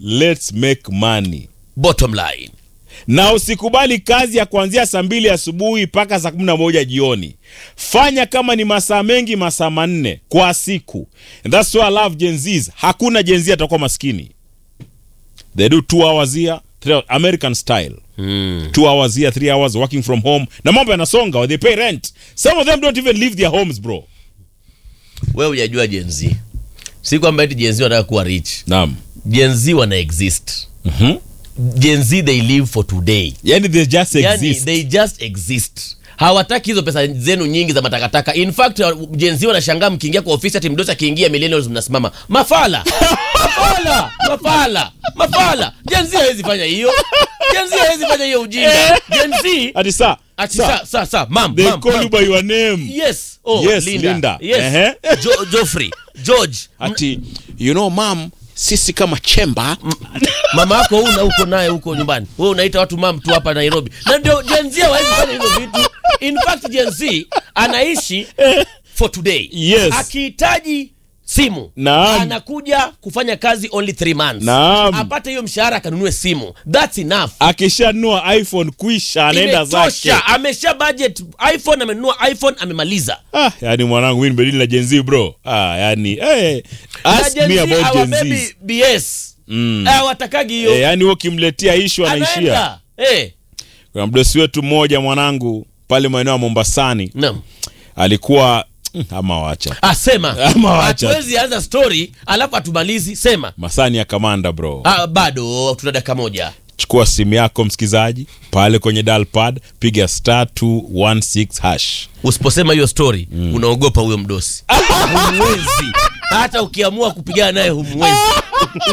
let's make money bottom line na usikubali kazi ya kuanzia saa mbili asubuhi mpaka saa kumi na moja jioni fanya kama ni masaa mengi masaa manne kwa siku And that's why I love Gen Zs. hakuna Gen Z atakuwa maskini they do two hours here three hours, american style mm. two hours here three hours working from home na mambo yanasonga they pay rent some of them don't even leave their homes bro wewe hujajua Gen Z si kwamba eti Gen Z wanataka kuwa rich naam Gen Z wana exist Mhm. Gen Z they live for today yani they just yani exist they just exist hawataki hizo pesa zenu nyingi za matakataka in fact Gen Z wanashangaa mkiingia kwa ofisi ati mdosi akiingia millennials mnasimama mafala mafala mafala mafala Gen Z hawezi fanya hiyo Gen Z hawezi fanya hiyo ujinga Gen Z ati sa ati sa, sa sa sa mam they mam, call mam. you by your name yes oh Yes, Linda, Linda. yes Ehe. jo, Joffrey George ati you know mam sisi kama chemba mama yako una huko naye huko nyumbani wewe unaita watu mam tu hapa Nairobi na ndio Gen Z hawezi fanya hizo vitu in fact Gen Z anaishi for today Yes. akihitaji simu Naam. anakuja kufanya kazi only 3 months Naam. apate hiyo mshahara akanunue simu that's enough akishanunua iphone kwisha anaenda zake Imetosha. amesha budget iphone amenunua iphone amemaliza ah, yani mwanangu mi nimedili na jenzi bro ah, yani hey, na ask Gen me Z about hawabebi jenzi BS Mm. hawatakagi hiyo eh, yani ukimletea ishu anaishia anaenda eh kuna mdosi wetu mmoja mwanangu pale maeneo ya mombasani naam alikuwa mm, ama wacha asema Ama wacha. hatuwezi anza story alafu atumalizi sema masani ya kamanda bro ah, bado tuna dakika moja chukua simu yako msikizaji pale kwenye dalpad piga star 216 hash usiposema hiyo story unaogopa huyo mdosi humwezi hata ukiamua kupigana naye humwezi